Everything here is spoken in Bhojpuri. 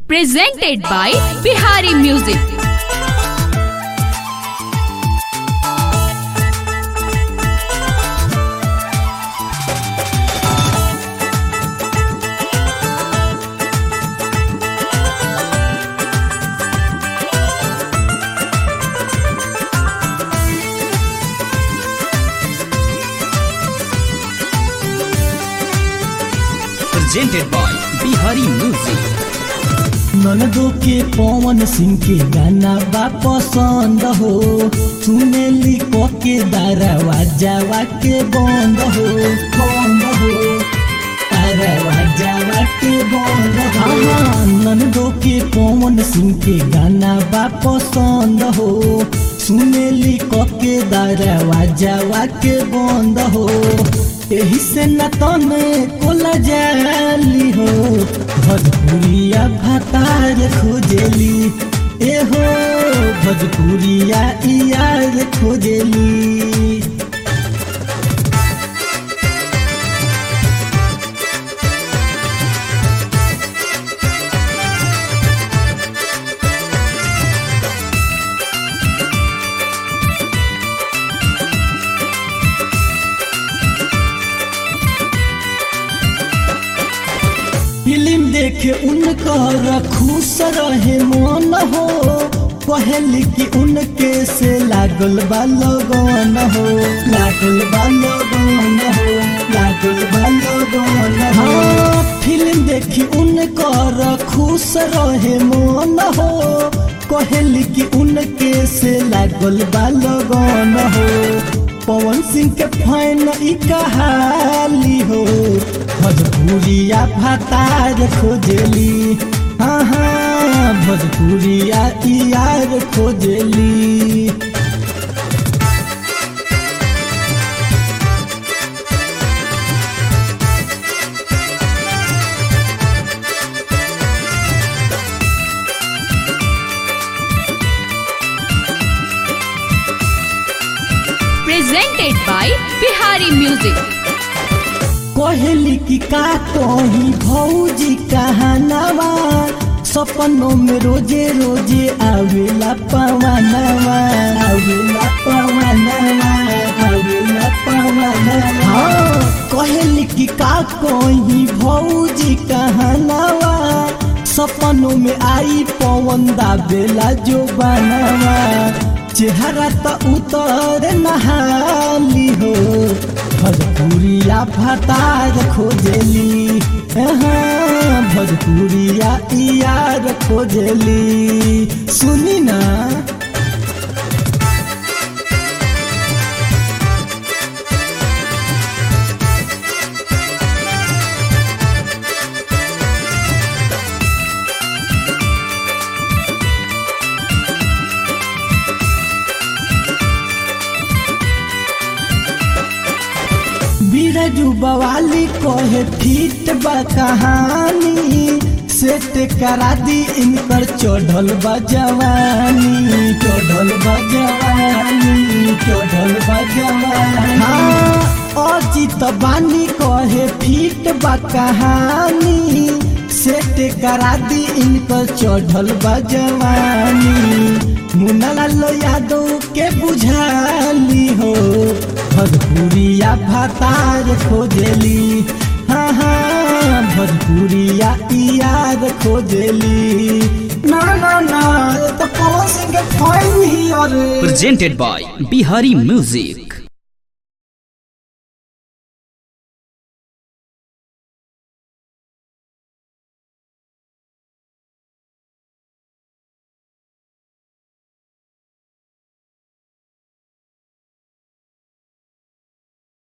presented by Bihari Music. presented by Bihari Music. ननदो के पवन सिंह के गाना बा पसंद हो सुनेली को के दरवाजा के बंद हो बंद हो दरवाजा के बंद हो हाँ, ननदो के पवन सिंह के गाना बा पसंद हो सुनेली को के दरवाजा के बंद हो एही से न तने कोला जाली हो भोजपुरिया भातार खोजेली ए हो भोजपुरिया यार खोजेली फिल्म देखे उनकर खुश रहे मन हो कहली कि उनके से लागल बा लगन हो लागल बा लगन हो लागल बा लगन हो हाँ, फिल्म देखी उनकर खुश रहे मन हो कहली कि उनके से लागल बा लगन हो पवन सिंह के फैन ई कहाली हो भोजपुरिया भातार खोजेली हाँ हाँ भोजपुरिया यार खोजेली Presented by Bihari Music. कहली कि का कही भौजी कहानवा सपनों में रोजे रोजे आवेला पवनवा आवेला पवनवा आवेला पवनवा हाँ कहली कि का कही भौजी कहानवा सपनों में आई पवन दाबेला जो बनवा चेहरा तो उतर नहाली हो भोजपुरिया भतार खोजेली हाँ भोजपुरिया यार खोजेली सुनी ना बीरजू बवाली कहे फिट बा कहानी सेट करा दी इन पर चढ़ल बा जवानी चढ़ल बा जवानी चढ़ल बा जवानी हाँ अजित बानी कहे फिट बा कहानी सेट करा दी इन पर चढ़ल बा जवानी मुन्नालाल यादव के बुझाली हो भोजपुरिया भातार खोजेली हाँ हाँ भोजपुरिया यार खोजेली ना ना ना ये तो पवन सिंह के फाइन ही और Presented by Bihari Music.